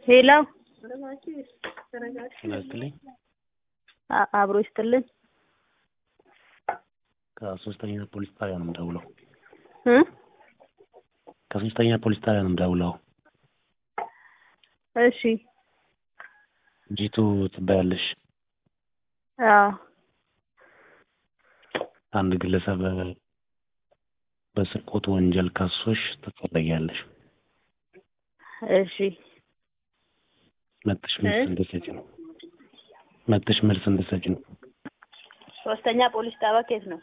ሄሎ ይመስልኝ አ- አብሮ ይስጥልን ከሶስተኛ ፖሊስ ጣቢያ ነው የምደውለው። እ ከሶስተኛ ፖሊስ ጣቢያ ነው የምደውለው። እሺ ጂቱ ትባያለሽ። አዎ አንድ ግለሰብ በስርቆት ወንጀል ከሶሽ ትፈለጊያለሽ። እሺ መጥሽ መልስ እ? እንድትሰጪ ነው። መጥሽ መልስ እንድትሰጪ ነው። ሶስተኛ ፖሊስ ጣቢያ ከየት ነው?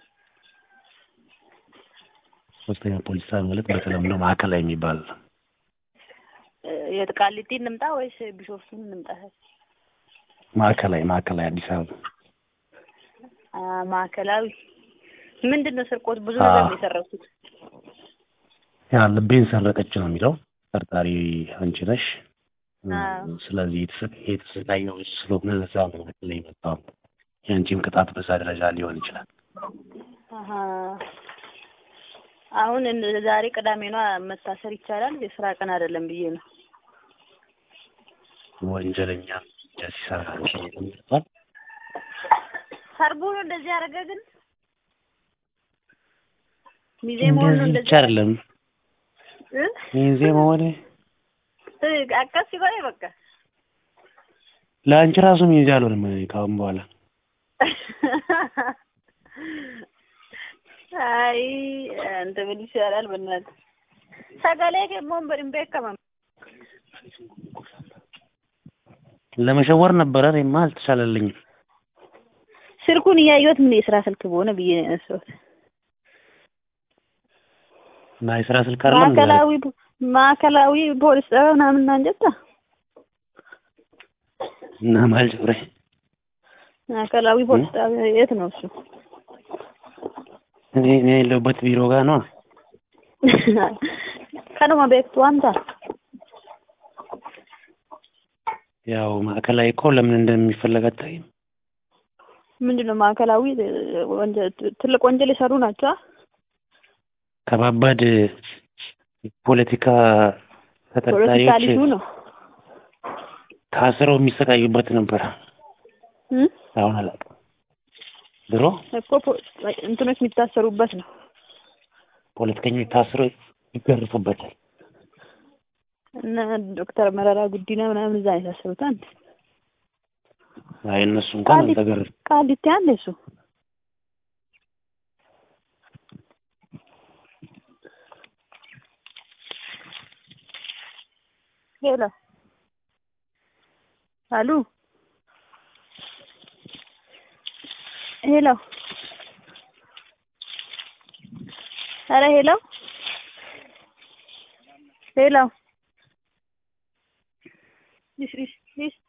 ሶስተኛ ፖሊስ ጣቢያ ማለት በተለምዶ ማዕከላዊ የሚባል ነው። እ፣ የት ቃሊቲ እንምጣ ወይስ ቢሾፍቱን እንምጣ? ማዕከላዊ ማዕከላዊ አዲስ አበባ አ ማዕከላዊ ምንድን ነው ስርቆት? ብዙ አ- ነገር ነው የሰረኩት። ያ ልቤን ሰረቀች ነው የሚለው። ጠርጣሪ አንቺ ነሽ። አዎ። ስለዚህ የተሰ- የተሰቃየው ስለሆነ ለዛ ነው ላይ መጣው። የአንቺም ቅጣት በዛ ደረጃ ሊሆን ይችላል። አሀ አሁን እን- ዛሬ ቅዳሜ ነው መታሰር ይቻላል? የስራ ቀን አይደለም ብዬ ነው። ወንጀለኛ ወንጀል ሲሰራ ይመጣል። ሰርጉ ነው እንደዚህ ያደረገ ግን ሚዜ መሆን ነው እንደዚህ እንደዚህ ብቻ አይደለም እ? ሚዜ መሆን እ፣ አቀስ ሲሆን በቃ ለአንቺ ራሱ ሚዜ አልሆንም እኔ ከአሁን በኋላ አይ አንተ ምን ይሻላል በእናትህ ሰገሌ ሞን በድንቤ ከመም ለመሸወር ነበረ። እኔማ አልተቻለልኝም። ስልኩን እያየሁት ምን የስራ ስልክ በሆነ ብዬ ነው ያነሳሁት። እና የስራ ስልክ አይደለም እንዴ? ማዕከላዊ ማዕከላዊ ፖሊስ ጣቢያ ምናምን አንጀታ እና ማልጭብሬ ማዕከላዊ ፖሊስ ጣቢያ የት ነው እሱ? እኔ እኔ ያለሁበት ቢሮ ጋር ነው። ከነማ ቤቱ አንተ ያው ማዕከላዊ እኮ ለምን እንደሚፈለግ አታይም? ምንድን ነው ማዕከላዊ ወንጀል ትልቅ ወንጀል የሰሩ ናቸው። አ? ከባባድ ፖለቲካ ፖለቲካ ተጠርጣሪዎች ልጁ ነው ታስረው የሚሰቃዩበት ነበር። እ? አሁን አላውቅም። ድሮ እኮ ፖ- እንትኖች የሚታሰሩበት ነው። ፖለቲከኞች ታስረው ይገርፉበታል። እነ ዶክተር መረራ ጉዲና ምናምን እዛ ነው የታሰሩት። አንድ አይ እነሱ እንኳን ቃሊቲ- አልተገረፉ። ቃሊቲ አለ እሱ ሄሎ አሉ ሄሎ ኧረ ሄሎ ሄሎ